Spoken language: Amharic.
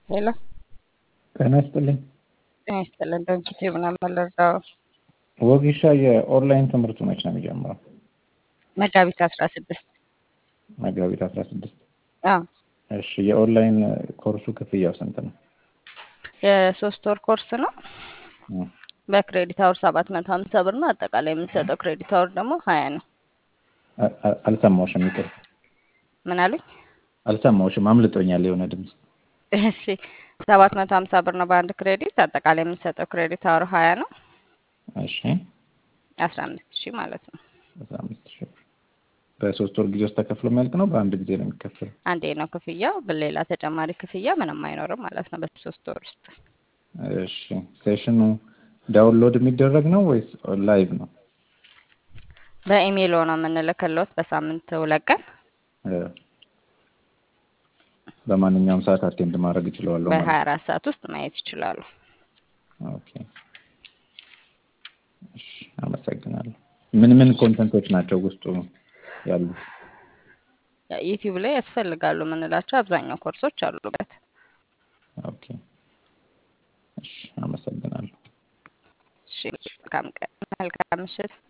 ሄሎ ጤና ይስጥልኝ። ጤና ይስጥልን። ድርጅት ምናምን ልርዳው? ወጌሻ የኦንላይን ትምህርቱ መች ነው የሚጀምረው? መጋቢት አስራ ስድስት መጋቢት አስራ ስድስት አዎ እሺ የኦንላይን ኮርሱ ክፍያው ስንት ነው? የሶስት ወር ኮርስ ነው። እ በክሬዲት አወር ሰባት መቶ ሀምሳ ብር ነው። አጠቃላይ የምንሰጠው ክሬዲት አወር ደግሞ ሀያ ነው። አ- አ- አልሰማሁሽም፣ ይቅር ምን አሉኝ? አልሰማሁሽም፣ አምልጦኛል የሆነ ድምፅ። እሺ ሰባት መቶ ሀምሳ ብር ነው በአንድ ክሬዲት። አጠቃላይ የምንሰጠው ክሬዲት አወር ሀያ ነው። እሺ አስራ አምስት ሺህ ማለት ነው። አስራ አምስት ሺህ ብር በሶስት ወር ጊዜ ውስጥ ተከፍሎ የሚያልቅ ነው? በአንድ ጊዜ ነው የሚከፈለው? አንዴ ነው ክፍያው። በሌላ ተጨማሪ ክፍያ ምንም አይኖርም ማለት ነው በሶስት ወር ውስጥ። እሺ ሴሽኑ ዳውንሎድ የሚደረግ ነው ወይስ ላይቭ ነው? በኢሜይል ነው የምንልክልዎት በሳምንት ሁለት ቀን እ በማንኛውም ሰዓት አቴንድ ማድረግ እችላለሁ ማለት በሀያ አራት ሰዓት ውስጥ ማየት ይችላሉ። ኦኬ እሺ አመሰግናለሁ። ምን ምን ኮንተንቶች ናቸው ውስጡ ያሉት? ዩቲዩብ ላይ ያስፈልጋሉ የምንላቸው አብዛኛው ኮርሶች አሉበት። ኦኬ እሺ አመሰግናለሁ። እሺ መልካም ቀን፣ መልካም ምሽት።